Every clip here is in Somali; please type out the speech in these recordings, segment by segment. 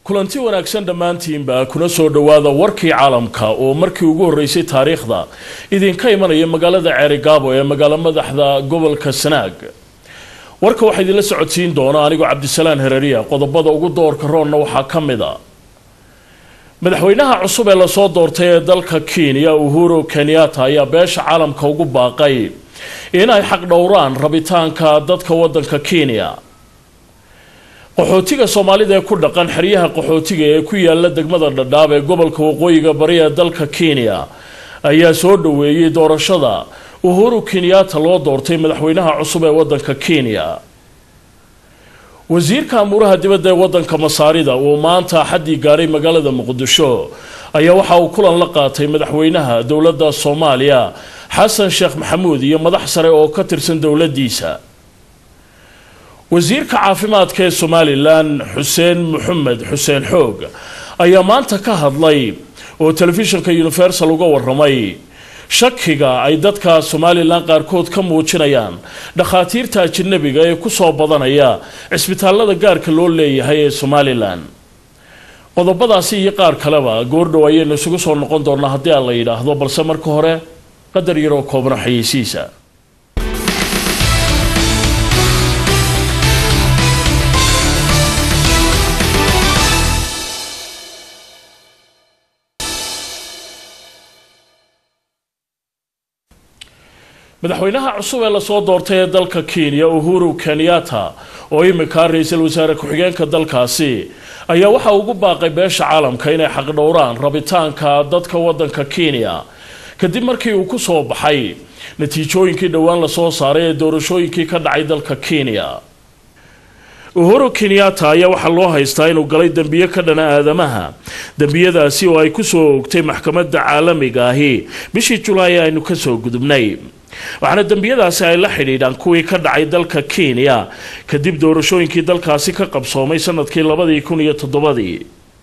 kulanti wanaagsan dhammaantiinba kuna soo dhowaada warkii caalamka oo markii ugu horreysay taariikhda idinka imanaya magaalada ceerigaabo ee magaalo madaxda gobolka sanaag warka waxaa idinla socodsiin doona anigoo cabdisalaan hereriya qodobada ugu doorka roonna waxaa ka mid a madaxweynaha cusub ee lasoo doortay ee dalka kenya uhuru kenyatta ayaa beesha caalamka ugu baaqay in ay xaq dhowraan rabitaanka dadka wadanka kenya qaxootiga soomaalida ee ku dhaqan xeryaha qaxootiga ee ku yaala degmada dhadhaab ee gobolka waqooyiga bari ee dalka kenya ayaa soo dhoweeyey doorashada uhuru kenyatta loo doortay madaxweynaha cusub ee wadanka kenya wasiirka amuuraha dibadda ee wadanka masaarida uu maanta xaddii gaadhay magaalada muqdisho ayaa waxa uu kulan la qaatay madaxweynaha dowladda soomaaliya xasan sheekh maxamuud iyo madax sare oo ka tirsan dowladdiisa wasiirka caafimaadka ee somalilan xuseen maxamed xuseen xoog ayaa maanta ka hadlay oo telefishinka universal uga waramay shakiga ay dadka somalilan qaarkood ka muujinayaan dhakhaatiirta ajanabiga ee kusoo badanaya cisbitaalada gaarka loo leeyahay ee somalilan qodobadaasi iyo qaar kaleba goordhow ayaynu isugu soo noqon doonaa haddii aan la yidhaahdo balse marka hore qadar yaroo koobna xayeysiisa madaxweynaha cusub ee lasoo doortay ee dalka kenya uhuru kenyatta oo imika ra-iisul wasaare ku-xigeenka dalkaasi ayaa waxa ugu baaqay beesha caalamka inay xaqdhowraan rabitaanka dadka wadanka kenya kadib markii uu ku soo baxay natiijooyinkii dhowaan lasoo saaray ee doorashooyinkii ka dhacay dalka kenya uhuru kenyatta ayaa waxaa loo haystaa inuu galay dembiye ka dhana aadamaha dembiyadaasi oo ay kusoo oogtay maxkamadda caalamiga ahi bishii julaay aynu kasoo gudubnay waxaana dembiyadaasi ay la xidhiidhaan kuwii ka dhacay dalka kenya kadib doorashooyinkii dalkaasi ka qabsoomay sanadkii labadii kun iyo toddobadii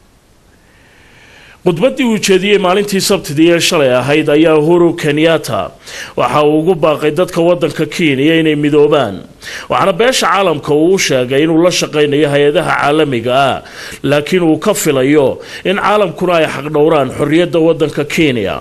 khudbadii uu jeediyey maalintii sabtidii ee shalay ahayd ayaa uhuru kenyatta waxa uu ugu baaqay dadka wadanka kenya inay midoobaan waxaana beesha caalamka uu u sheegay inuu la shaqaynayo hay-adaha caalamiga ah laakiin uu ka filayo in caalamkuna ay xaqdhowraan xorriyadda wadanka kenya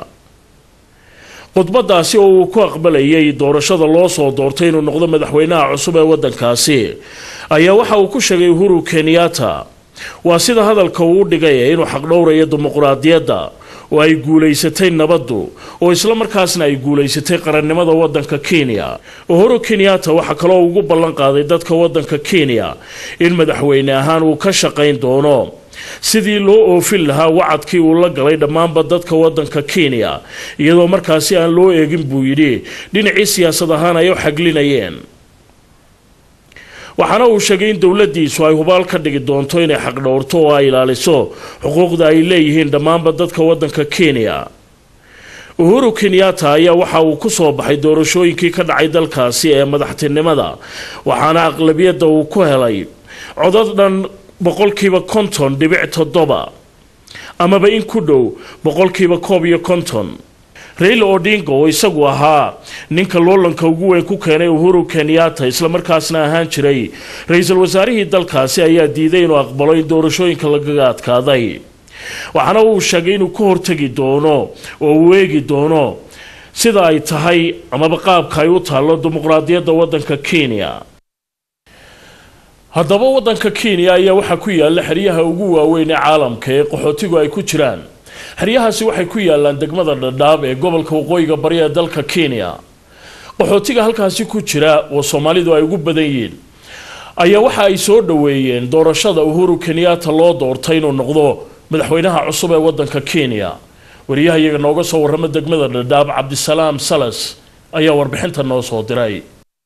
khudbadaasi oo uu ku aqbalayay doorashada loo soo doortay inuu noqdo madaxweynaha cusub ee wadankaasi ayaa waxa uu ku sheegay uhuru kenyatta waa sida hadalka uu u dhigay inuu xaqdhowrayo dimuquraadiyadda oo ay guulaysatay nabaddu oo isla markaasna ay guulaysatay qarannimada wadanka kenya uhuru kenyatta waxaa kaloo ugu ballan qaaday dadka wadanka kenya in madaxweyne ahaan uu ka shaqayn doono sidii loo oofin lahaa wacadkii uu la galay dhammaanba dadka wadanka kenya iyadoo markaasi aan loo eegin buu yidhi dhinacii siyaasad ahaan ay u xaglinayeen waxaana uu sheegay in dowladiisu ay hubaal ka dhigi doonto inay xaqdhowrto oo ay ilaaliso xuquuqda ay leeyihiin dhammaanba dadka wadanka kenya uhuru kenyatta ayaa waxa uu kusoo baxay doorashooyinkii ka dhacay dalkaasi ee madaxtinimada waxaana aqlabiyadda uu ku helay codad dhan boqolkiiba konton dhibic toddoba amaba in ku dhow boqolkiiba koob iyo konton raila odinga oo isagu ahaa ninka loolanka ugu weyn ku keenay uhuru kenyatta islamarkaasna ahaan jiray ra-iisul wasaarihii dalkaasi ayaa diiday inuu aqbalo in doorashooyinka lagaga adkaaday waxaana uu sheegay inuu ka hortegi doono oo uu eegi doono sida ay tahay amaba qaabka ay u taallo dimuqraadiyadda wadanka kenya haddaba wadanka kenya ayaa waxaa ku yaala xeryaha ugu waaweyn ee caalamka ee qaxootigu ay ku jiraan xeryahaasi waxay ku yaalaan degmada dhadhaab ee gobolka waqooyiga bari ee dalka kenya qaxootiga halkaasi ku jira oo soomaalidu ay ugu badan yihiin ayaa waxa ay soo dhoweeyeen doorashada uhuru kenyatta loo doortay inuu noqdo madaxweynaha cusub ee wadanka kenya wariyaha iyaga nooga soo warrama degmada dhadhaab cabdisalaam salas ayaa warbixinta noo soo diray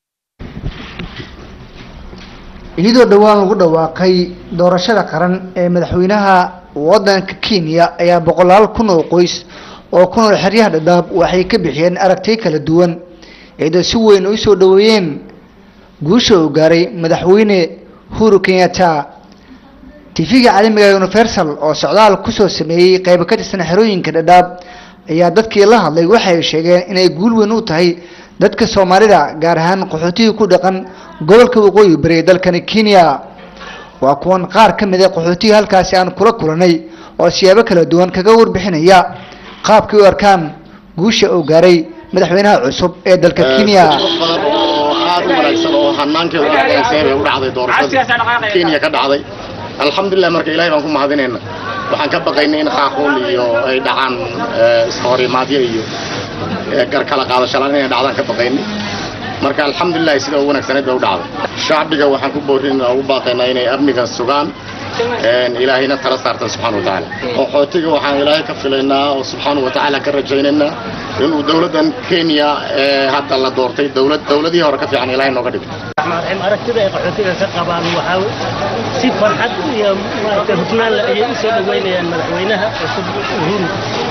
iyadoo dhowaan lagu dhawaaqay doorashada qaran ee madaxweynaha wadanka kenya ayaa boqolaal kun oo qoys oo ku nool xeryaha dhadhaab waxay ka bixiyeen aragtiyo kala duwan iyadoo si weyn u soo dhoweeyeen guusha uu gaaray madaxweyne huru kenyatta tv-ga caalamiga universal oo socdaal kusoo sameeyey qaybo ka tirsan xerooyinka dhadhaab ayaa dadkii la hadlay waxay sheegeen inay guul weyn u tahay dadka soomaalida gaar ahaan qaxootiga ku dhaqan gobolka waqooyi bari ee dalkani kenya waa kuwan qaar ka mid a qaxootiga halkaasi aan kula kulanay oo siyaabo kala duwan kaga warbixinaya qaabkay u arkaan guusha uu gaaray madaxweynaha cusub ee dalka kenya badan oo aad u wanaagsan oo hanaankeedu dhacdaysan bay u dhacday doorashada kenya ka dhacday alxamdulilah marka ilaahay baan ku mahadinayna waxaan ka baqaynay in qaaquul iyo ay dhacaan iskahorimaadyo iyo garkala qaadashalaan inay dhacdaan ka baqaynay marka alxamdulilah sida ugu wanaagsaneed bay u dhacday shacbiga waxaan ku boorinaa ugu baaqaynaa inay amniga sugaan ilaahayna tala saartan subxaana wa tacaala qaxootiga waxaan ilaahay ka filaynaa oo subxaana wa tacaala ka rajaynaynaa inuu dowladdan kenya ee hadda la doortay dowlad dowladihii hore ka fiican ilaahay nooga dhigto aragtida ay qaxootiga ka qabaan waxaa si farxad iyo maaragtay hufnaan leh ayay u soo dhoweynayaan madaxweynaha cusub uhuru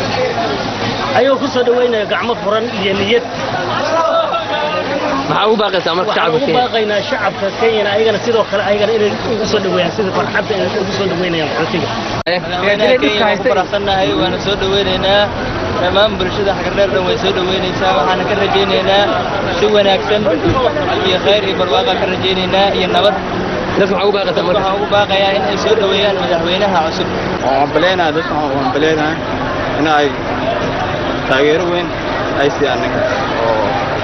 ayagoo ku soo dhoweynaya gacmo furan iyo niyad maxaa ugu baaqaysaa marka waxaan shacabka ugu Kenya baaqaynaa shacabka kenyana ayagana sidoo kale ayagana inay ugu soo dhoweeyaan sida farxadda inay ugu soo dhoweynayaan qaxootiga kenya ku faraxsannahay waana soo dhoweynaynaa dhammaan bulshada xagardheer dhan way soo dhoweynaysaa waxaana ka rajaynaynaa si wanaagsan iyo khayr iyo barwaaqa ka rajaynaynaa iyo nabad dadka maxaa ugu baaqaysaa marka waxaan ugu baaqayaa in ay soo dhoweeyaan madaxweynaha cusub waan baleenahay dadka waan baleenahay in ay taageero weyn ay siiyaan ninka oo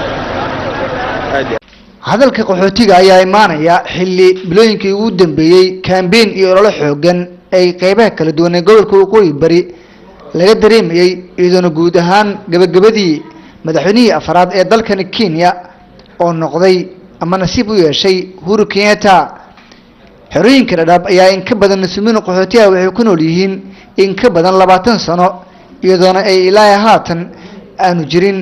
aad iyo hadalka qaxootiga ayaa imaanaya xilli bilooyinkii ugu dambeeyey kambeyn iyo ololo xoogan ay qeybaha kala duwan ee gobolka waqooyi bari laga dareemayey iyadoona guud ahaan gabagabadii madaxweynihii afraad ee dalkani kenya oo noqday ama nasiib u yeeshay uhuru kenyatta xerooyinka dhadhaab ayaa in ka badan nasumiin qaxootiga waxay ku nool yihiin in ka badan labaatan sano iyadoona ay ilaa haatan aanu jirin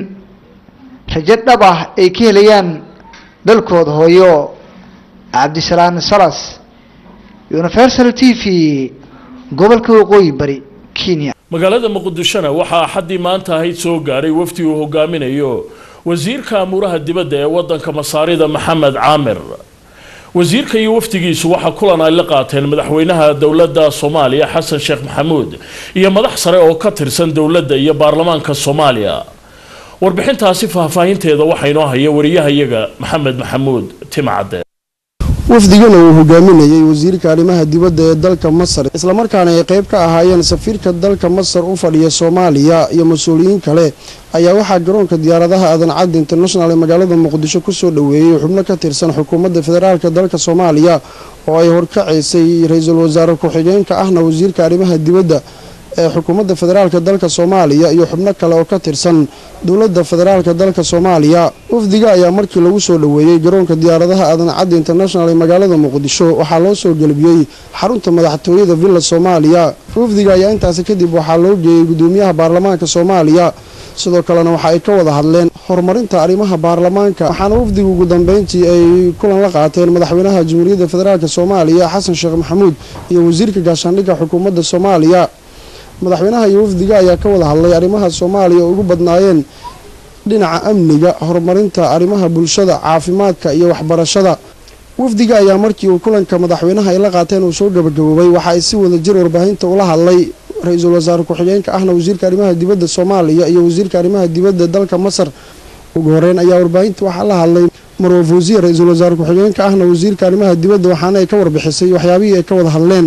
rajo dhab ah ay ka helayaan dalkooda hooyo cabdisalaam salas universal t v gobolka waqooyi bari kenya magaalada muqdishona waxaa axaddii maanta ahayd soo gaadhay wafdi uu hogaaminayo wasiirka amuuraha dibadda ee waddanka masaarida maxamed caamir wasiirka iyo wafdigiisu waxaa kulan ay la qaateen madaxweynaha dowladda soomaaliya xasan sheekh maxamuud iyo madax sare oo ka tirsan dowladda iyo baarlamaanka soomaaliya warbixintaasi faahfaahinteeda waxaa inoo haya wariyahayaga maxamed maxamuud timcadde wafdigana uu hogaaminayey wasiirka arrimaha dibadda ee dalka masar islamarkaana ay qayb ka ahaayeen safiirka dalka masar u fadhiya soomaaliya iyo mas-uuliyiin kale ayaa waxaa garoonka diyaaradaha aadan cadde international ee magaalada muqdisho kusoo dhoweeyey xubno ka tirsan xukuumadda federaalk dalka soomaaliya oo ay horkacaysay ra-iisul wasaare ku-xigeenka ahna wasiirka arrimaha dibadda ee xukuumadda federaalk dalka soomaaliya iyo xubno kale oo ka tirsan dowladda federaalk dalka soomaaliya wafdiga ayaa markii lagu soo dhoweeyey garoonka diyaaradaha aadan cadde international ee magaalada muqdisho waxaa loo soo gelbiyey xarunta madaxtooyada villa soomaaliya wafdiga ayaa intaasi kadib waxaa loo geeyey gudoomiyaha baarlamaanka soomaaliya sidoo kalena waxa ay ka wada hadleen horumarinta arrimaha baarlamaanka waxaana wafdigu ugu dambeyntii ay kulan la qaateen madaxweynaha jamhuuriyadda federaalk soomaaliya xasan sheekh maxamuud iyo wasiirka gaashaandhigga xukuumadda soomaaliya madaxweynaha iyo wafdiga ayaa ka wada hadlay arrimaha soomaaliya oo ugu badnaayeen dhinaca amniga horumarinta arrimaha bulshada caafimaadka iyo waxbarashada wafdiga ayaa markii uu kulanka madaxweynaha ay la qaateen uu soo gabagaboobay waxa ay si wada jir warbaahinta ula hadlay ra-iisul wasaare ku-xigeenka ahna wasiirka arrimaha dibadda soomaaliya iyo wasiirka arrimaha dibadda dalka masar ugu horeyn ayaa warbaahinta waxaa la hadlay marwa fawsiya ra-iisul wasaare ku-xigeenka ahna wasiirka arrimaha dibadda waxaana ay ka warbixisay waxyaabihii ay ka wada hadleen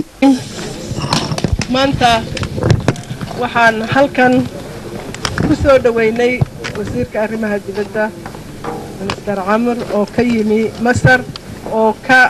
maanta waxaan halkan ku soo dhoweynay wasiirka arrimaha dibadda minister camar oo ka yimi masar oo ka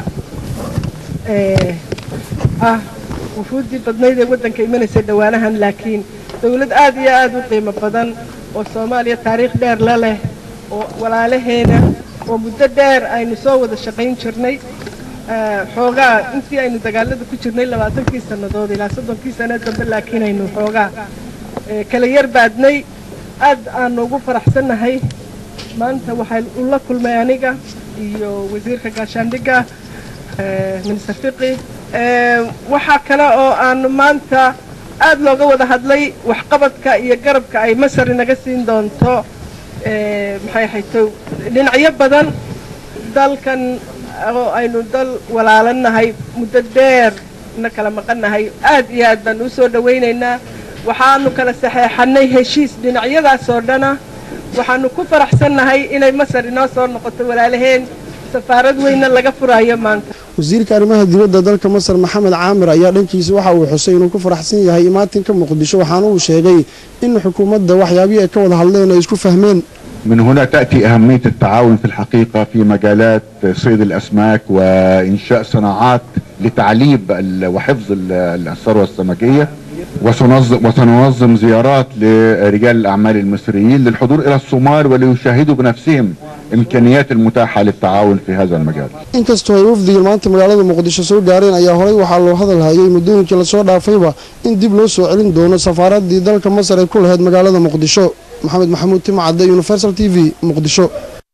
eh, ah wufuuddii badnayd ee waddanka imanaysay dhowaanahan laakiin dowlad aad iyo aad u qiimo badan oo soomaaliya taariikh dheer la leh oo walaalaheena oo muddo dheer aynu soo wada shaqayn jirnay Eh, xoogaa intii aynu dagaalada ku jirnay labaatankii sannadood ilaa soddonkii sano dambe laakiin aynu xoogaa eh, kala yar baadnay aad aanu ugu faraxsannahay maanta waxay ula kulmay aniga iyo wasiirka gaashaandhigga eh, minister fiqi Eh, waxaa kale oo aanu maanta aad looga wada hadlay waxqabadka iyo garabka ay masar inaga siin doonto eh, maxay hayto dhinacyo badan dalkan oo aynu dal walaalannahay muddo dheer na kala maqannahay aad iyo aad baan u soo dhowaynaynaa waxaanu kala saxeexannay heshiis dhinacyadaas oo dhana waxaanu ku faraxsannahay inay masar inoo soo noqoto walaalaheen safaarad weyne laga furayo maanta wasiirka arrimaha dibadda dalka masar maxamed caamir ayaa dhankiisa waxa uu xusay inuu ku faraxsan yahay imaatinka muqdisho waxaana uu sheegay in xukuumadda waxyaabihii ay ka wada hadleen ay isku fahmeen من هنا تأتي أهمية التعاون في الحقيقة في مجالات صيد الأسماك وإنشاء صناعات لتعليب ال- وحفظ ال- الثروة السمكية وسنظم, وسننظم زيارات لرجال الأعمال المصريين للحضور إلى الصومال وليشاهدوا بنفسهم إمكانيات المتاحة للتعاون في هذا المجال inkastoo ay wafdiga maanta magaalada muqdisho soo gaareen ayaa horey waxaa loo hadal hayay muddooyinkii lasoo dhaafayba in dib loo soo celin doono safaaradii dalka masar ay ku lahayd magaalada muqdisho maxamed maxamuud timcadde universal t v muqdisho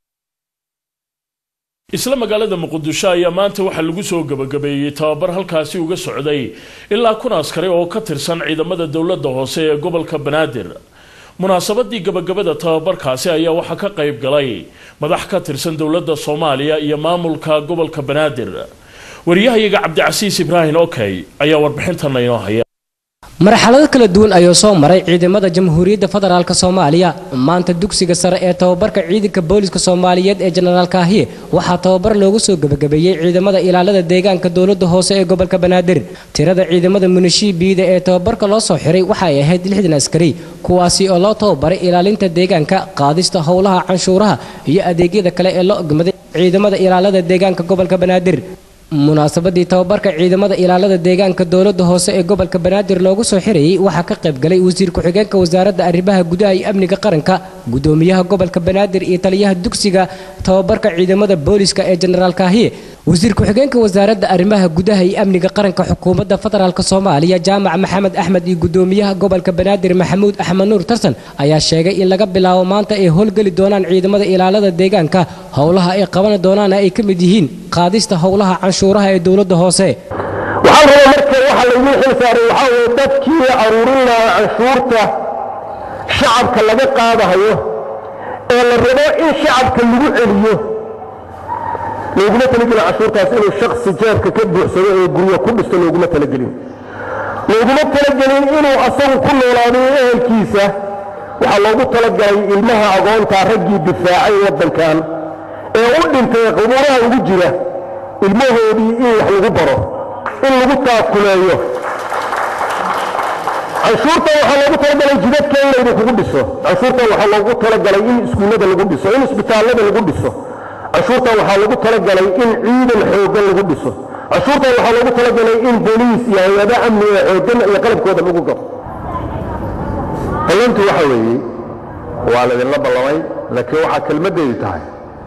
isla magaalada muqdisho ayaa maanta waxaa lagu soo gebagabeeyey tababar halkaasi uga socday ilaa kun askari oo ka tirsan ciidamada dowladda hoose ee gobolka banaadir munaasabadii gebagabada tababarkaasi ayaa waxaa ka qayb galay madax ka tirsan dowladda soomaaliya iyo maamulka gobolka banaadir wariyahayaga cabdicasiis ibraahim okey ayaa warbixintana inoo haya marxalado kala duwan ayuu soo maray ciidamada jamhuuriyadda federaalk soomaaliya maanta dugsiga sare ee tababarka ciidanka booliska soomaaliyeed ee jenaraal kaahiye waxaa tababar loogu soo gebagabeeyey ciidamada ilaalada deegaanka dowladda hoose ee gobolka banaadir tirada ciidamada munishibiida ee tababarka loo soo xiray waxay ahayd lixdan askari kuwaasi oo loo tababaray ilaalinta deegaanka qaadista howlaha canshuuraha iyo adeegyada kale ee loo ogmaday ciidamada ilaalada deegaanka gobolka banaadir munaasabadii tababarka ciidamada ilaalada deegaanka dowladda hoose ee gobolka banaadir loogu soo xirayey waxaa ka qayb galay wasiir ku-xigeenka wasaaradda arrimaha gudaha iyo amniga qaranka gudoomiyaha gobolka banaadir iyo taliyaha dugsiga tababarka ciidamada booliska ee jenaraal kaahiye wasiir ku-xigeenka wasaaradda arrimaha gudaha iyo amniga qaranka xukuumadda federaalk soomaaliya jaamac maxamed axmed iyo gudoomiyaha gobolka banaadir maxamuud axmed nuur tarsan ayaa sheegay in laga bilaabo maanta ay howlgeli doonaan ciidamada ilaalada deegaanka howlaha ay qaban doonaan ay ka mid yihiin qaadista howlaha canshuuraha ee dowladda hoose waxaan rabaa marka waxa laydin xil saaray waxaa weeye dadkii aruurin lahaa canshuurta shacabka laga qaadahayo ee la rabo in shacabka lagu celiyo looguma talagelin canshuurtaas inuu shaksi jeebka ka buuxsado ee guryo ku dhisto looguma talagelin looguma talagelin inuu asagu ku noolaado ehelkiisa waxaa loogu talagalay ilmaha agoontaa raggii difaacay waddankan ee u dhintay ee qubuuraha ugu jira ilmahoodii in wax lagu baro in lagu taakuleeyo canshuurtan waxaa loogu talagalay jidadka in laydi kugu dhiso canshuurtan waxaa loogu talagalay in iskuullada lagu dhiso in isbitaallada lagu dhiso canshuurtan waxaa loogu talagalay in ciidan xooggan lagu dhiso canshuurtan waxaa loogu talagalay in booliis iyo hay-ada amni ee xooggan iyo qalabkooda lagu gabo ballantu waxa weeye waa laydinla ballamay laakiin waxaa kelmaddeedu tahay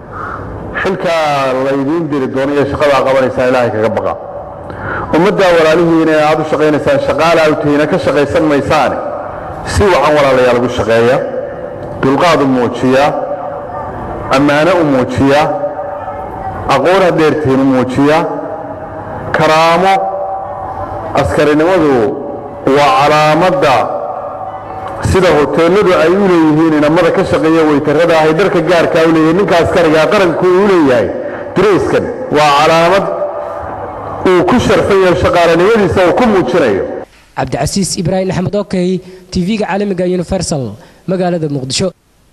xilkaa laydiin diri doono iyo shaqadaa qabanaysaa ilaahay kaga baqa ummaddaa walaalihiina ee aad u shaqaynaysaan shaqaalaa u tihiina ka shaqaysan maysaane si wacan walaalayaal ugu shaqeeya dulqaad u muujiya ammaano u muujiya aqoon hadheertihiin u muujiya karaamo askarinimadu waa calaamadda sida hoteeladu ay u leeyihiin inamada ka shaqeeya weytarada ahay dharka gaarkaa u leeyahay ninka askarigaa qaranku uu leeyahay dirayskan waa calaamad uu ku sharfayo shaqaalanimadiisa uu ku muujinayo cabdicasiis ibraahim axmed okey tv-ga caalamiga universal magaalada muqdisho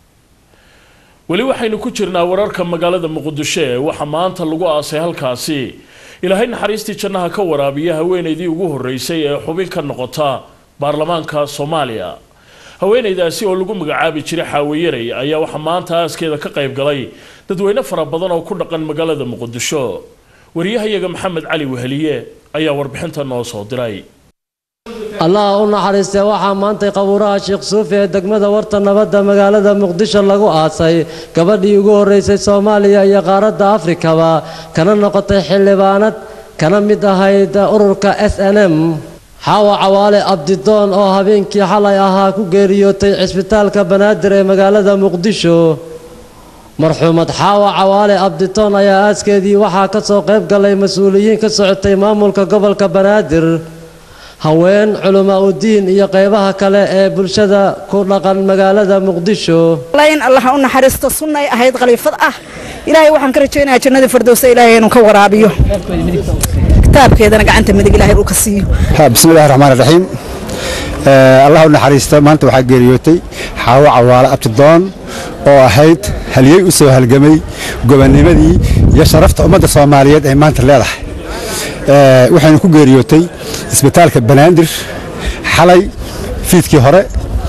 weli waxaynu ku jirnaa wararka magaalada muqdisho ee waxaa maanta lagu aasay halkaasi ilaahay naxariistii jannaha ka waraabiya haweenaydii ugu horreysay ee xubin ka noqota baarlamaanka soomaaliya haweenaydaasi oo lagu magacaabi jiray xaaweyaray ayaa waxaa maanta aaskeeda ka qayb galay dadweyne fara badan oo ku dhaqan magaalada muqdisho wariyahayaga maxamed cali weheliye ayaa warbixinta noo soo diray allah u naxariistee waxaa maantay qabuuraha sheekh suufi ee degmada warta nabadda magaalada muqdisho lagu aasay gabadhii ugu horreysay soomaaliya iyo qaaradda afrikaba kana noqotay xildhibaanad kana mid ahayd ururka s n m xaawa cawaale abdidoon oo habeenkii xalay ahaa ku geeriyootay cisbitaalka banaadir ee magaalada muqdisho marxuumad xaawa cawaale abditoon ayaa aaskeedii waxaa ka soo qayb galay mas-uuliyiin ka socotay maamulka gobolka banaadir haween culamaa udiin iyo qaybaha kale ee bulshada ku dhaqan magaalada muqdisho in allah u naxariisto sunnay ahayd khaliifad ah ilaahay waxaan ka rajaynayaa jannada firdowsa ilaahay inuu ka waraabiyo kitaabkeedana gacanta midig ilaahay uu ka siiyo بسم الله الرحمن الرحيم آه الله نحريسته maanta waxaa geeriyootay xaawo cawaale abtidoon oo ahayd halyey u soo halgamay gobonnimadii iyo sharafta ummadda soomaaliyeed ay maanta leedahay waxaynu ku geeriyootay isbitaalka banaadir xalay fiidkii hore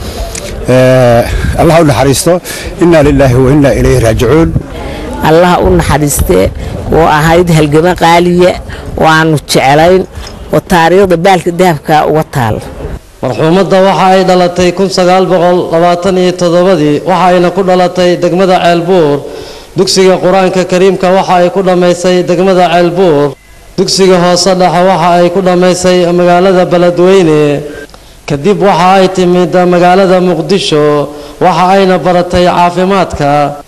allah u naxariisto innaa lilaahi wa innaa ilayhi raajicuun allaha u naxariistee oo ahayd halgamo qaaliya oo aanu jeclayn oo taariikhda baalka dahabka uga taal marxuumadda waxa ay dhalatay ii waxa ayna ku dhalatay degmada ceelbuur dugsiga qur-aanka kariimka waxa ay ku dhammaysay degmada ceelbuur dugsiga hoose dhexe waxa ay ku dhammaysay magaalada beledweyne kadib waxa ay timid magaalada muqdisho waxa ayna baratay caafimaadka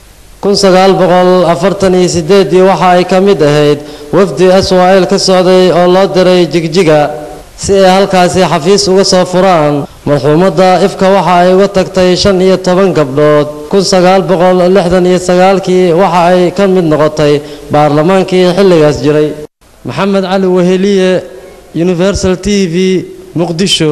waxa ay ka mid ahayd wafdi swal ka socday oo loo diray jigjiga si ay halkaasi xafiis uga soo furaan marxuumadda ifka waxa ay uga tagtay shan iyo toban gabdhood kii waxa ay ka mid noqotay baarlamaankii xilligaas jiray maxamed cali weheliye universal t v muqdisho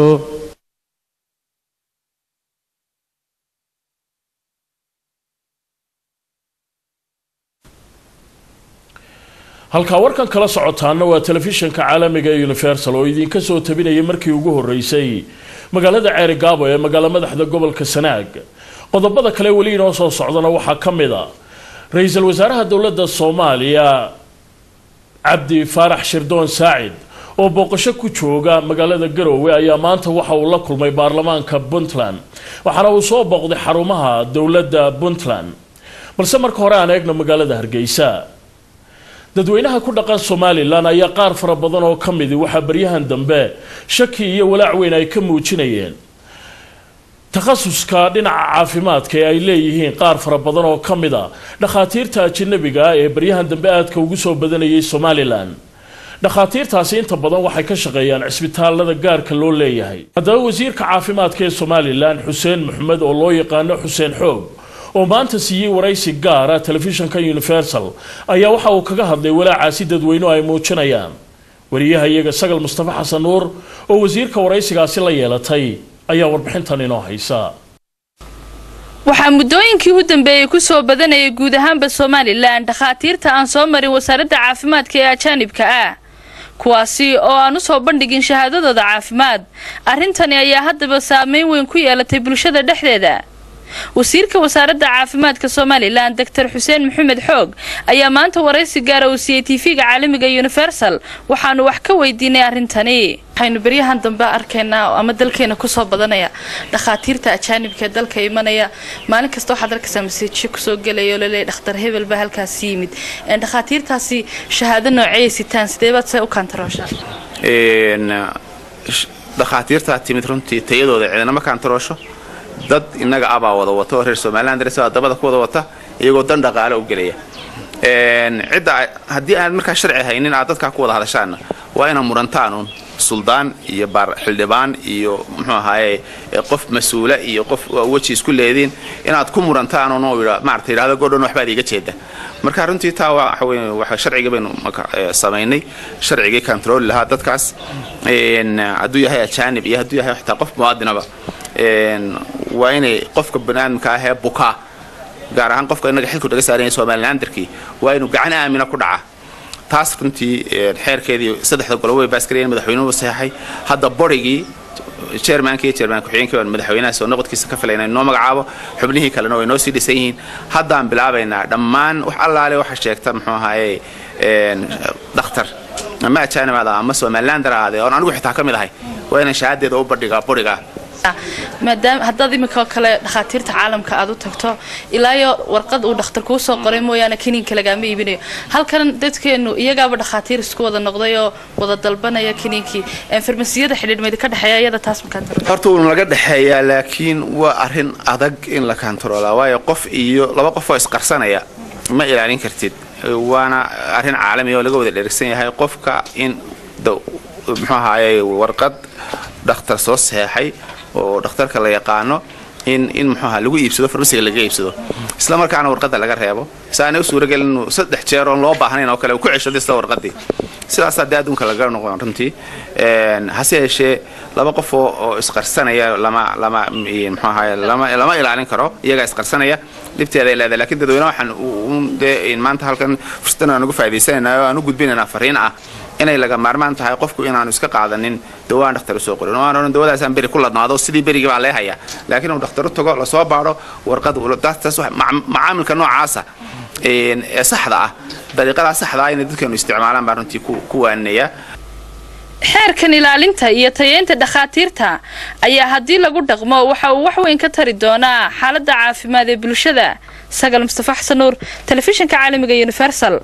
halkaa warkan kala socotaana waa telefishinka caalamiga ee universal oo idinka soo tabinaya markii ugu horeysay magaalada ceerigaabo ee magaalo madaxda gobolka sanaag qodobada kale weli inoo soo socdana waxaa ka mid a ra-iisul wasaaraha dowladda soomaaliya cabdi faarax shirdoon saacid oo booqasho ku jooga magaalada garoowe ayaa maanta waxa uu la kulmay baarlamaanka puntland waxaana uu soo booqday xarumaha dowladda puntland balse marka hore aan eegno magaalada hargeysa dadweynaha ku dhaqan somalilan ayaa qaar fara badan oo ka midi waxaa baryahan dambe shaki iyo walaac weyn ay ka muujinayeen takhasuska dhinaca caafimaadka ee ay leeyihiin qaar fara badan oo ka mid a dhakhaatiirta ajanabiga ah ee baryahan dambe aadka ugu soo badanayay somalilan dhakhaatiirtaasi inta badan waxay ka shaqeeyaan cisbitaalada gaarka loo leeyahay haddaba wasiirka caafimaadka ee somalilan xuseen maxamed oo loo yaqaano xuseen xoog oo maanta siiyey waraysi gaara telefishinka universal ayaa waxa uu kaga hadlay walaacaasi dadweynuhu ay muujinayaan wariyaha iyaga sagal mustafa xasan nuur oo wasiirka waraysigaasi la yeelatay ayaa warbixintan inoo haysa waxaa muddooyinkii u dambeeyey ku soo badanayay guud ahaanba somalilan dhakhaatiirta aan soo marin wasaaradda caafimaadka ee ajaanibka ah kuwaasi oo aan u soo bandhigin shahaadadooda caafimaad arrintani ayaa haddaba saameyn weyn ku yeelatay bulshada dhexdeeda wasiirka wasaaradda caafimaadka somalilan doctor xuseen maxamed xoog ayaa maanta waraysi gaara uu siiyey tv-ga caalamiga universal waxaanu wax ka weydiinay arrintani waxaynu beryahan dambe arkaynaa ama dalkeena kusoo badanaya dhakhaatiirta ajaanibka ee dalka imanaya maalin kasta waxaad arkaysaa masiijo kusoo gelaya oo laleeyahy dhakhtar hebel baa halkaasi yimid dhakhaatiirtaasi shahaado nooceyay sitaan sidee baad see u kaantarooshaa dhakhaatiirtaa timid runtii tayadooda cidinama kaantaroosho dad innaga abaa wada wata oo reer somalilan daresa dabada ku wada wata iyagoo dan dhaqaale u gelaya cidda haddii aad markaa sharci haynin aad dadkaa ku wada hadashaanna waa ina murantaan uun suldaan iyo xildhibaan iyo muxuu ahaaye qof mas-uula iyo qof weji isku leediin inaad ku murantaan uun maarata yidhahdo godhan waxbaad iiga jeeda marka runtii taa waxa weye waxa sharciga baynu samaynay sharcigii control lahaa dadkaas hadduu yahay ajaanib iyo hadduu yahay xitaa qof muwaadinaba waa inay qofka baniaadamka ahee bukaa gaar ahaan qofka inaga xilku naga saaranya somalilandarkii waa inuu gacan aamina ku dhaca taas runtii xeerkeedii saddexda golo way baaskarayeen madaxweynuhu saxeexay hadda borigii chairmanka iyo chairman ku-xigeenkii baan madaxweynaha soo noqodkiisa ka filayna inoo magacaabo xubnihii kalena way noo sii dhisan yihiin haddaan bilaabaynaa dhammaan wax allaale waxa sheegta muxuu ahaaye dhakhtar ama ajaanibaada ama somalilander ahaadee oon anigu xitaa ka mid ahay waa inaan shahaadeeda u bandhigaa borigaa maadaama haddaad iminka kale dhakhaatiirta caalamka aad u tagto ilaayo warqad uu dhakhtar kuu soo qoray mooyaane kiniinka lagaama iibinayo halkan dadkeenu iyagaaba dhakhaatiir isku wada noqday oo wada dalbanaya kiniinkii farmasiyada xidhiidhmeyd ka dhexeeya iyada taas makaan horta wuu naga dhexeeyaa laakiin waa arrin adag in la kantaroolaa waayo qof iyo laba qof oo isqarsanaya ma ilaalin kartid waana arrin caalami oo laga wada dherigsan yahay qofka in muxuu ahaaye warqad dhakhtar soo saxeexay oo dhakhtarka la yaqaano in in muxuu ahaa lagu iibsado farmasiga laga iibsado isla markaana warqadda laga reebo saana u suuragelin inuu saddex jeer oon loo baahnayn oo kale uu ku ceshado isla warqadii sidaasaa dee adduunka laga noqon runtii hase yeeshee laba qof oo oo isqarsanaya lama lama muxuu ahaye lama lama ilaalin karo iyagaa isqarsanaya dhibteeda ay leedahay laakiin dadweyne waxaan un dee maanta halkan fursadan aan uga faa'iidaysanayna oo aan u gudbinaynaa fariin ah inay laga maarmaan tahay qofku inaanu iska qaadanin dawaan dhakhtar usoo qorin oo aan odhan dawadaasaan beri ku ladnaado sidii berigii baa lee haya laakiin uu dhakhtar u tago lasoo baadho warqad taas macaamilka noocaasa ee saxda ah dariiqadaa saxda ah inay dadkeenu isticmaalaan baan runtii ku waaninaya xeerkan ilaalinta iyo tayeynta dhakhaatiirta ayaa haddii lagu dhaqmo waxa uu wax weyn ka tari doonaa xaaladda caafimaad ee bulshada sagal mustafa xasan nuur telefishinka caalamiga universal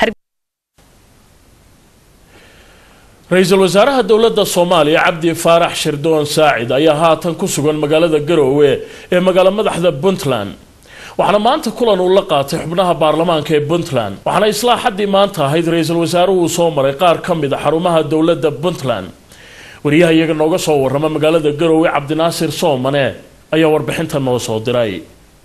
ra-iisul wasaaraha dowladda soomaaliya cabdi faarax shirdoon saacid ayaa haatan ku sugan magaalada garoowe ee magaalo madaxda puntland waxaana maanta kulan uu la qaatay xubnaha baarlamaanka ee puntland waxaana islaa xaddii maanta ahayd ra-iisul wasaaruhu soo maray qaar ka mid a xarumaha dowladda puntland wariyaha iyaga nooga soo warrama magaalada garoowe cabdinaasir soomane ayaa warbixinta noo soo diray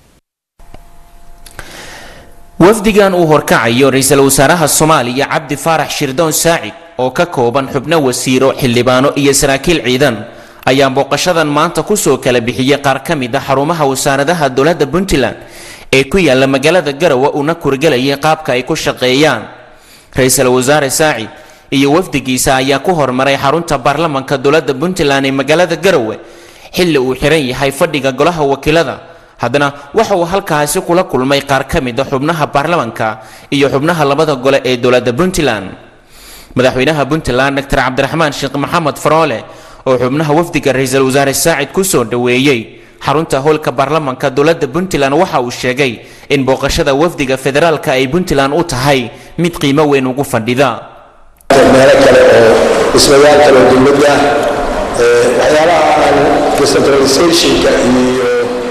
wafdigan uu horkacayo ra-iisul wasaaraha soomaaliya cabdi faarax shirdoon saacid oo ka kooban xubno wasiiro xildhibaano iyo saraakiil ciidan ayaa booqashadan maanta kusoo kala bixiyey qaar ka mid a xarumaha wasaaradaha dowladda puntland ee ku yaala magaalada garowe uuna kurgelayay qaabka ay ku shaqeeyaan ra-iisul wasaare saacid iyo wafdigiisa ayaa ku hormaray xarunta baarlamanka dowladda puntland ee magaalada garowe xilli uu xiran yahay fadhiga golaha wakiilada haddana waxa uu halkaasi kula kulmay qaar ka mid a xubnaha baarlamanka iyo xubnaha labada gole ee dowladda puntland madaxweynaha puntland dr cabdiraxmaan sheekh maxamed faroole oo xubnaha wafdiga ra-iisul wasaare saacid kusoo dhoweeyey xarunta howlka baarlamanka dowladda puntland waxa uu sheegay in booqashada wafdiga federaalka ay puntland u tahay mid qiimo weyn ugu fadhida meelo kale oo dhismayaal kale oo dowladda waxyaabaha aan decentralizationka iyo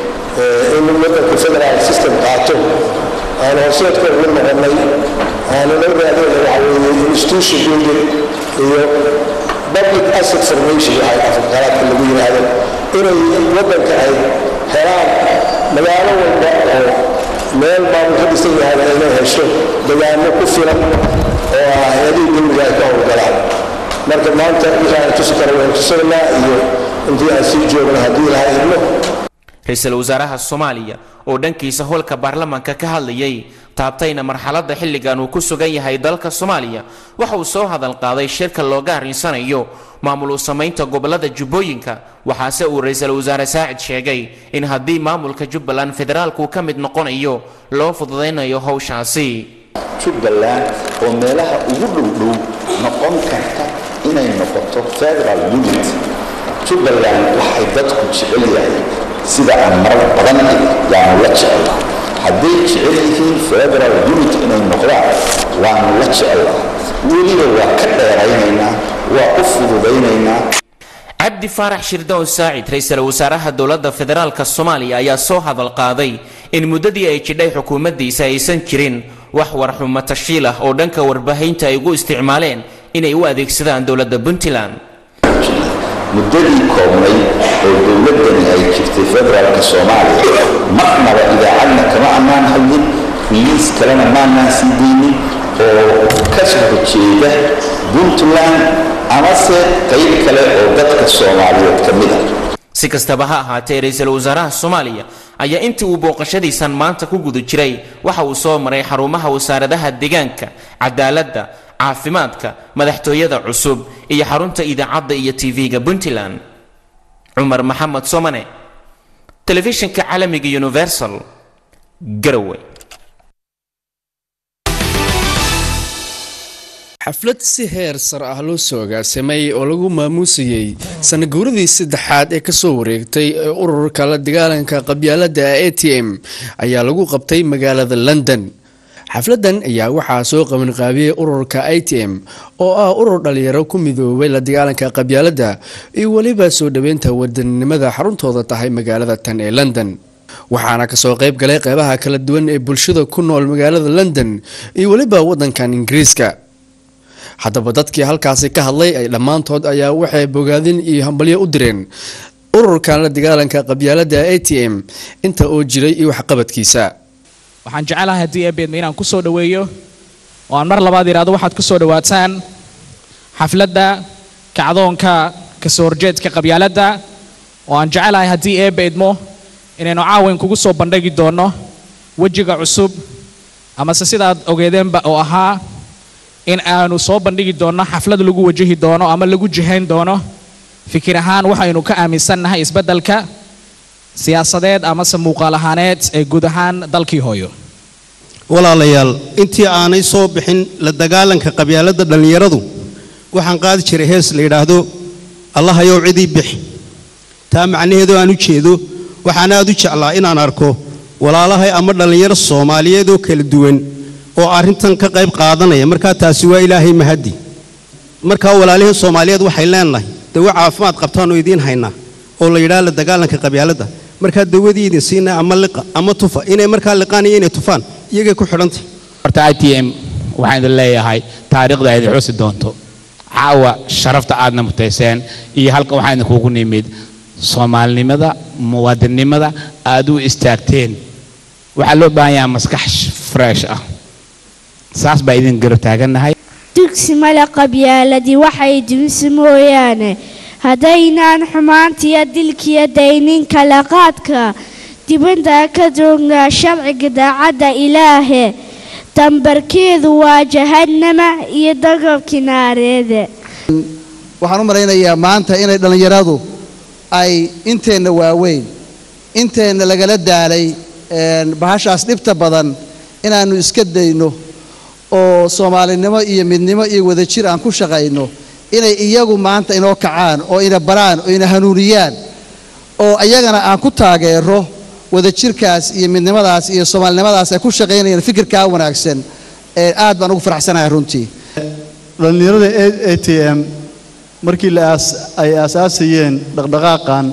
in wadanka federal system qaato aan horseedka ugu noqonay aanuna raadeyna waxa weeye institution building iyo public asset formation waxay afqalaadka lagu yidhaahdo inay wadanka ay helaan magaalo walba oo meel maamul ka dhisan yahay inay hesho degaano ku filan oo ah hay-adihii dowliga ay ka howlgalaan marka maanta wixii aan tusi kara waan tusaynaa iyo intii aan sii joogna haddii lahaa idmo ra-iisul wasaaraha soomaaliya oo dhankiisa howlka baarlamanka ka hadlayay taabtayna marxaladda xilligan uu ku sugan yahay dalka soomaaliya waxa uu soo hadal qaaday shirka looga arrinsanayo maamul u samaynta gobolada jubbooyinka waxaase uu ra-iisul wasaare saacid sheegay in haddii maamulka jubbaland federaalku ka mid noqonayo loo fududaynayo howshaasi jubbaland oo meelaha ugu dhowdhow noqon karta inay noqoto federal unit jubbaland waxay dadku jecel yahay sida aan marar badan yaanu la jecela hadday jecel yihiin federal unit inay noqdaan waanu la jecela weliba waa ka dheeraynaynaa waa u fududaynaynaa cabdi faarax shirdoon saacid ra-iisul wasaaraha dowladda federaalka soomaaliya ayaa soo hadal qaaday in muddadii ay jidhay xukuumaddiisa aysan jirin wax warxumo tashiil ah oo dhanka warbaahinta ay ugu isticmaaleen inay u adeegsadaan dowladda puntland muddadii koobnay oo dowladdani ay jirtay federaalka soomaaliya marnaba idaacadna kama annaan hadlin miis kalena maanaan sii deynin oo ka soo horjeeda puntland amase qayb kale oo dadka soomaaliyeed ka mid a si kastaba ha ahaatee ra-iisul wasaaraha soomaaliya ayaa intii uu booqashadiisan maanta ku guda jiray waxa uu soo maray xarumaha wasaaradaha deegaanka cadaaladda caafimaadka madaxtooyada cusub iyo xarunta idaacadda iyo tv-ga puntland cumar maxamed somane telefishinka caalamiga universal garowe xaflad si heer sar ah loo soo agaasimay oo lagu maamuusayey sanaguuradii saddexaad ee kasoo wareegtay ee ururka la dagaalanka qabyaalada a t m ayaa lagu qabtay magaalada london xafladan ayaa waxaa soo qabanqaabiyey ururka i t m oo ah urur dhalinyaro ku midoobay la dagaalanka qabyaalada iyo weliba soo dhoweynta wadaninimada xaruntooda tahay magaalada tan ee london waxaana kasoo qayb galay qeybaha kala duwan ee bulshada ku nool magaalada london iyo weliba wadankan ingiriiska haddaba dadkii halkaasi ka hadlay ay dhammaantood ayaa waxay bogaadin iyo hambalyo u direen ururkan la dagaalanka qabyaalada a t m inta uu jiray iyo waxqabadkiisa waxaan jecelahay haddii eebeedma inaan ku soo dhoweeyo oo aan mar labaad idhaahdo waxaad ku soo dhowaataan xafladda kacdoonka kasoo horjeedka qabyaaladda oo aan jecelahay haddii eebeedmo inaynu caawan kugu soo bandhigi doonno wejiga cusub amase sidaad ogeedeenba oo ahaa in aanu soo bandhigi doonno xaflad lagu wajahi doono ama lagu jihayn doono fikir ahaan waxaynu ka aaminsannahay isbeddelka siyaasadeed amase muuqaal ahaaneed ee guud ahaan dalkii hooyo walaalayaal intii aanay soo bixin la dagaalanka qabyaaladda dhallinyaradu waxaan qaadi jiray hees la yidhaahdo allahayow cidii bix taa macnaheedu aan u jeedo waxaan aad u jeclaa inaan arko walaalahay ama dhallinyaro soomaaliyeed oo kala duwan oo arrintan ka qayb qaadanaya markaa taasi waa ilaahay mahaddi markaa walaalihii soomaaliyeed waxay leenahay dawo caafimaad qabtaan oo idiin haynaa oo la yidhaha la dagaalanka qabyaaladda markaa dawadii idin siinaa ama liqa ama tufa inay markaa liqaan iyo inay tufaan iyagay ku xidhantay horta i t m waxaan idin leeyahay taariikhda aad xusi doonto caawa sharafta aadna mutayseen iyo halka waxaan idinkugu nimid soomaalinimada muwaadinnimada aad u istaagteen waxaa loo baahan yahaa maskax fresh ah saas baa idin garab taagannahay dugsi male qabyaaladii waxay dunsi mooyaane haddaynaan xumaantiyo dilkiyo daynin kala qaadka dibadda ka joognaa sharciga daacadda ilaahe dambarkeedu waa jahannama iyo dagabkii naareede waxaan u malaynayaa maanta inay dhallinyaradu ay inteenna waaweyn inteenna lagala daalay bahashaas dhibta badan inaannu iska dayno oo soomaalinimo iyo midnimo iyo wadajir aan ku shaqayno inay iyagu maanta inoo kacaan oo ina baraan oo ina hanuuniyaan oo iyagana aan ku taageero wadajirkaas iyo midnimadaas iyo soomaalinimadaas ay ku shaqaynayaan fikirkaa wanaagsan ee aad baan ugu faraxsanahay runtii dhallinyarada a t m markii la aas ay aasaasayeen dhaqdhaqaaqan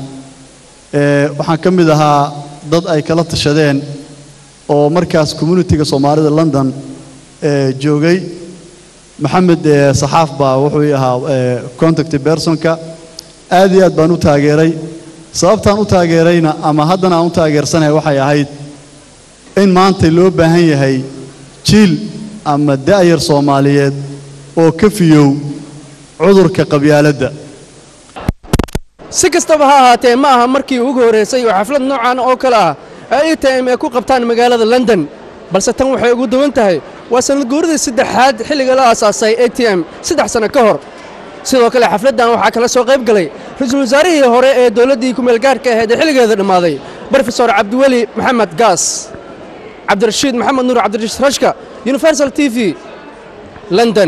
ee waxaan ka mid ahaa dad ay kala tashadeen oo markaas communitiga soomaalida london ee joogay maxamed ee saxaaf baa wuxuu ii ahaa ee contact personka aad iyo aad baan u taageeray sababtaan u taageerayna ama haddana aan u taageersanahay waxay ahayd in maanta loo baahan yahay jiil ama da'yar soomaaliyeed oo ka fiyow cudurka qabyaaladda si kastaba ha ahaatee ma aha markii ugu horraysay oo xaflad noocan oo kale ah ay i t m ay ku qabtaan magaalada london balse tan waxay ugu duwan tahay waa sanad guuradii saddexaad xilliga la aasaasay a t m saddex sanno ka hor sidoo kale xafladdan waxaa kala soo qayb galay ra-iisul wasaarihii hore ee dowladdii kumeelgaarhka ahayd ee xilligeeda dhammaaday brofesor cabdiweli maxamed gaas cabdirashiid maxamed nuur cabdirashiid rashka universal t v london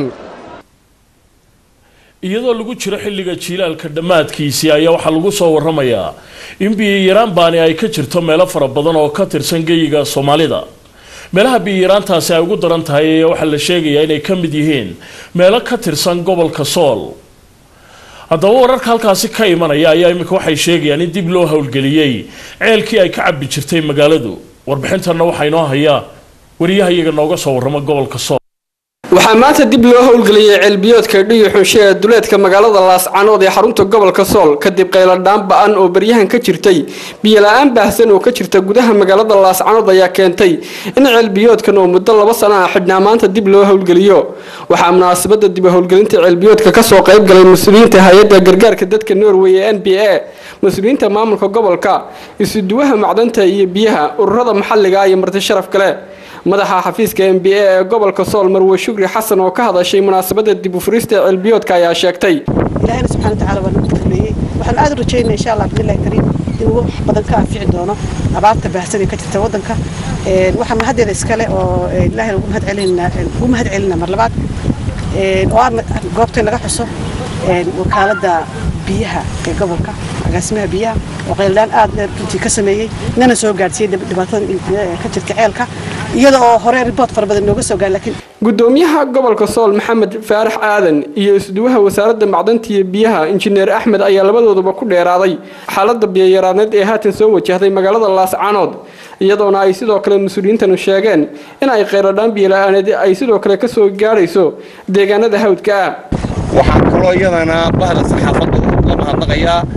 iyadoo lagu jiro xilliga jiilaalka dhammaadkiisii ayaa waxaa lagu soo waramayaa in biyiyaraan baani ay ka jirto meelo fara badan oo ka tirsan geyiga soomaalida meelaha biyiyaraantaasi ay ugu daran tahay ayaa waxaa la sheegayaa inay ka mid yihiin meelo ka tirsan gobolka sool haddaba wararka halkaasi ka imanaya ayaa iminka waxay sheegayaan in dib loo howlgeliyey ceelkii ay ka cabbi jirtay magaaladu warbixintanna waxaa inoo hayaa wariyaha iyaga nooga soo warrama gobolka sool waxaa maanta dib loo howlgeliyey ceelbiyoodka dhiyo xunshe ee duleedka magaalada laascanood ee xarunta gobolka sool kadib qayladhaan ba-an oo baryahan ka jirtay biyola-aan baahsan oo ka jirta gudaha magaalada laascanood ayaa keentay in ceelbiyoodkan oo muddo laba sana ah xidhnaa maanta dib loo howlgeliyo waxaa munaasabada dib howlgelinta ceelbiyoodka kasoo qayb galay mas-uuliyiinta hay-adda gargaarka dadka norway ee n b a mas-uuliyiinta maamulka gobolka isuduwaha macdanta iyo biyaha ururada maxalliga iyo marti sharaf kale madaxa xafiiska m b a ee gobolka sool marwe shukri xasan oo ka hadashay munaasabada dib u furista ceelbiyoodka ayaa sheegtay ilaahina subxana watacaala waa nagu dambeeyey waxaan aad u rajaynaa insha allah bidillahi kariim in uu badan ka anfici doono abaarta baahsan ee ka jirta waddanka waxaan mahaddeeda iskale oo ilaahina ugu mahad celinaa ugu mahad celinaa mar labaad oo aan goobtay laga xuso wakaaladda biyaha ee gobolka agaasimaha biyaha oo qayldaan aad runtii ka sameeyey nana soo gaadhsiiyey dhibaatada ka jirta ceelka iyada oo hore riboort fara badan nooga soo gaadhay laakiin gudoomiyaha gobolka sool maxamed faarax aadan iyo isduwaha wasaaradda macdanta iyo biyaha injineer axmed ayaa labadooduba ku dheeraaday xaaladda biyayaraaneed ee haatan soo wajahday magaalada laascaanood iyadoona ay sidoo kale mas-uuliyiintanu sheegeen in ay qayladhaan biyola'aaneed ay sidoo kale ka soo gaadhayso deegaanada hawdka ah waxaan kaloo iyadana bahda saxaafadda la mahadnaqayaa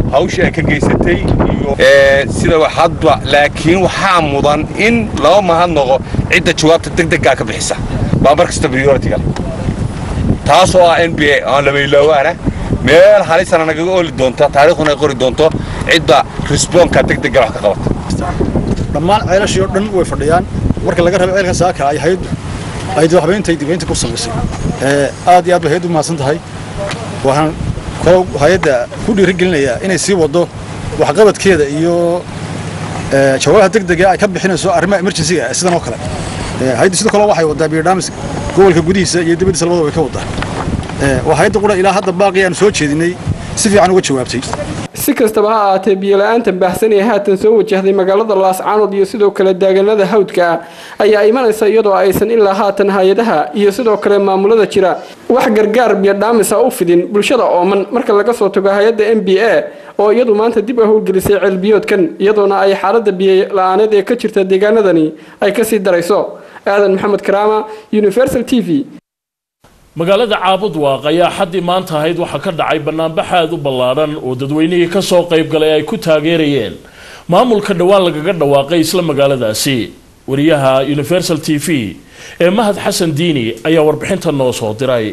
hawshii ay ka geysatay iyo sida hadba laakiin waxaa mudan in laba mahadnaqo cidda jawaabta degdeggaa ka bixisa baa mar kasta prioritiga taasoo ah n b a aan labaylaawaana meel halisana nagaga oli doonta taariikhduna ay qori doonto cidda risboonka degdegga wax ka qabata dhammaan ceelashii oo dhan way fadhiyaan marka laga rabo ceelkan saaka ay hayad ay dadaxbaynta dibaynta ku samaysay aad iyo aad bay hayaddu mahadsan tahay waxaan kaloo hay-adda ku dhiirigelinayaa inay sii waddo waxqabadkeeda iyo jawaabaha degdega ay ka bixinayso arrimaha emergencyga sidan oo kale hay-addu sidoo kale waxay waddaa biodhamis gobolka gudihiisa iyo dibaddiisa labadaba way ka waddaa waa hay-adda qura ilaa hadda baaqi aan soo jeedinay si fiican uga jawaabtay si kastaba ha ahaatee biyo-la-aanta baahsan ee haatan soo wajahday magaalada laascaanood iyo sidoo kale daaganada hawdka ah ayaa imanaysa iyadoo aysan ilaa haatan hay-adaha iyo sidoo kale maamulada jira wax gargaar biyodhaamisa u fidin bulshada ooman marka laga soo tago hay-adda m b a oo iyadu maanta dib u howlgelisay ceelbiyoodkan iyadoona ay xaalada biyo-la-aaneed ee ka jirta deegaanadani ay kasii darayso aadan maxamed karaama universal t v magaalada caabud waaq ayaa xaddii maanta ahayd waxaa ka dhacay banaanbax aad u ballaadhan oo dadweynihii ka soo qayb galay ay ku taageerayeen maamulka dhowaan lagaga dhawaaqay isla magaaladaasi wariyaha universal t v ee mahad xasan diini ayaa warbixinta noo soo diray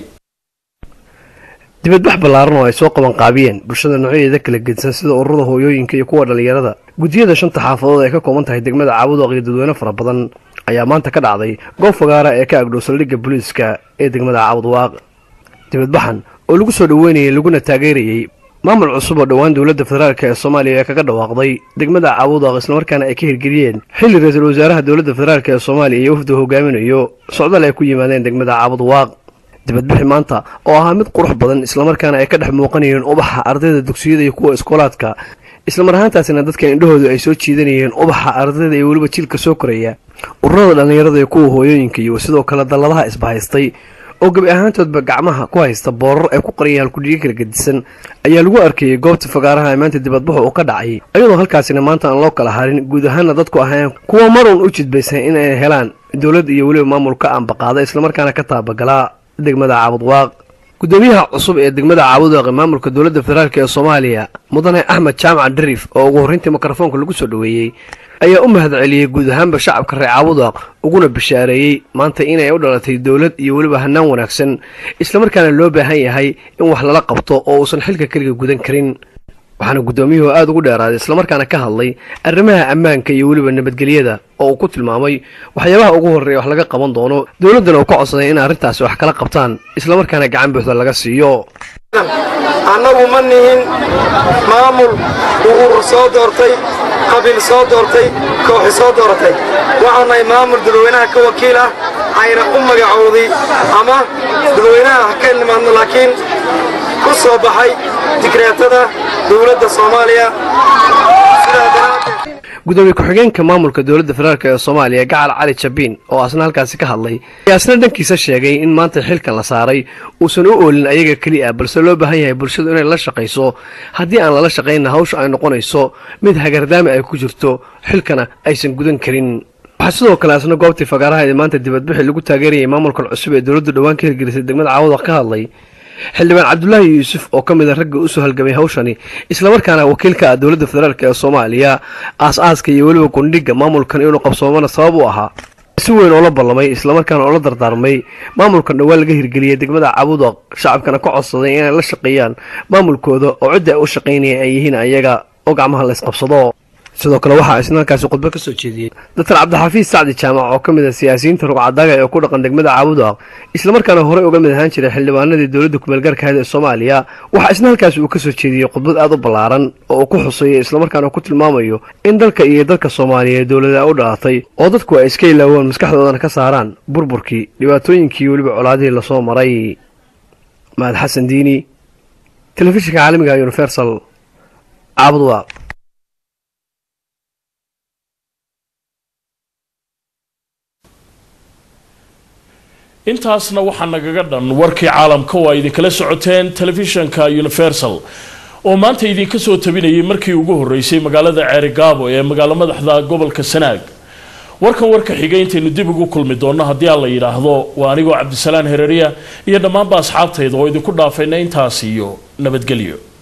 dibadbax ballaaran oo ay soo qaban qaabiyeen bulshada noocyadeeda kala gedsan sida ururada hooyooyinka iyo kuwa dhallinyarada guddiyada shanta xaafadood ay ka kooban tahay degmada caabudooq iyo dadweyne fara badan ayaa maanta ka dhacday goob fagaara ee ka agdhow saldhigga booliiska ee degmada caabudwaaq dibadbaxan oo lagu soo dhoweynayay laguna taageerayey maamul cusub oo dhowaan dowladda federaalk ee soomaaliya ee kaga dhawaaqday degmada caabudwaaq islamarkaana ay ka hirgeliyeen xilli ra-iisul wasaaraha dowladda federaalk ee soomaaliya iyo wafdu hogaaminayo socdaal ay ku yimaadeen degmada caabudwaaq dibadbixi maanta oo ahaa mid qurux badan islamarkaana ay ka dhex muuqanayeen ubaxa ardayda dugsiyada iyo kuwa iskoolaadka islamar ahaantaasina dadka indhahoodu ay soo jiidanayeen ubaxa ardayda iyo weliba jiilka soo koraya ururada dhallinyarada iyo kuwa hooyooyinka iyo sidoo kale dalladaha isbahaystay oo gebi ahaantoodba gacmaha ku haysta boorar ay ku qariyeen halkudhiga kala gedisan ayaa lagu arkayey goobta fagaaraha ee maanta dibadbaxu uu ka dhacay iyadoo halkaasina maanta aan loo kala harin guud ahaana dadku ahayn kuwa marun u jidbaysan in ay helaan dowlad iyo weliba maamulka aanbaqaada islamarkaana ka taabagalaa degmada caabudwaaq gudoomiyaha cusub ee degmada caabudwaaq ee maamulka dowladda federaalk ee soomaaliya mudane axmed jaamac dharif oo ugu horreyntii mikrofoonka lagu soo dhoweeyey ayaa u mahadceliyey guud ahaanba shacabka reer caabudwaaq uguna bishaareeyey maanta inay u dhalatay dowlad iyo weliba hannaan wanaagsan islamarkaana loo baahan yahay in wax lala qabto oo uusan xilka keliga gudan karin waxaana guddoomiyuhu aada ugu dheeraaday islamarkaana ka hadlay arrimaha ammaanka iyo weliba nabadgelyada oo uu ku tilmaamay waxyaabaha ugu horreeya wax laga qaban doono dowladdana uu ka codsaday in arrintaasi wax kala qabtaan islamarkaana gacan buuxda laga siiyo annagu ma nihin maamul urur soo doortay qabiil soo doortay kooxi soo dooratay waxaan nahay maamul dadweynaha ka wakiil ah ayna u magacowday ama dadweynaha ha ka nimaadno laakiin ku soo baxay digreetada dowladda soomaaliya sidaa daraaddeed gudoomiye ku-xigeenka maamulka dowladda federaalk ee soomaaliya gacal cali jabiin oo asna halkaasi ka hadlay ayaa asna dhankiisa sheegay in maanta xilkan la saaray uusan u oolin ayaga keliya balse loo baahan yahay bulshadu inay la shaqayso haddii aan lala shaqaynna hawsha ay noqonayso mid hagardaami ay ku jirto xilkana aysan gudan karin waxaa sidoo kale asna goobtii fagaaraha maanta dibadbixi lagu taageerayay maamulkan cusub ee dowladdu dhowaan ka hirgelisay degmada caawada ka hadlay xildhibaan cabdulaahi yuusuf oo ka mid a ragga usoo halgamay hawshani islamarkaana wakiilka ah dowladda federaalk ee soomaaliya aas-aaska iyo weliba gundhiga maamulkan inuu qabsoomana sabab u ahaa si weyn oo la ballamay islamarkaana oo la dardaarmay maamulkan dhowaan laga hirgeliyay degmada cabudaq shacabkana ka codsaday inay la shaqeeyaan maamulkooda oo cidda ay u shaqaynaya ay yihiin ayaga oo gacmaha la isqabsado sidoo kale waxaa isna halkaasi khudbo ka soo jeediyey doctor cabdixafiis sacdi jaamac oo ka mid ah siyaasiyiinta rugcadaaga ee ku dhaqan degmada caabudaq islamarkaana horey uga mid ahaan jiray xildhibaanadii dowladda kumeelgaarka ahayd ee soomaaliya waxaa isna halkaasi uu ka soo jeediyey khudbad aad u ballaaran oo uu ku xuseeyey islamarkaana ku tilmaamayo in dalka iyo dalka soomaaliyeed dowlada u dhalatay oo dadku ay iska ilaawaan maskaxdoodana ka saaraan burburkii dhibaatooyinkii weliba colaadihii lasoo maray mahad xasan diini telefishinka caalamiga universal caabudaq intaasna waxaa nagaga dhan warkii caalamka oo ay idinkala socoteen telefishanka universal oo maanta idinka soo tabinayay markii ugu horreysay magaalada ceerigaabo ee magaalo madaxda gobolka sanaag warkan warka xigay intaynu dib ugu kulmi doonno haddii aan la yidhaahdo waa anigoo cabdisalaan hereriya iyo dhammaanba asxaabtayda oo idinku dhaafayna intaas iyo nabadgelyo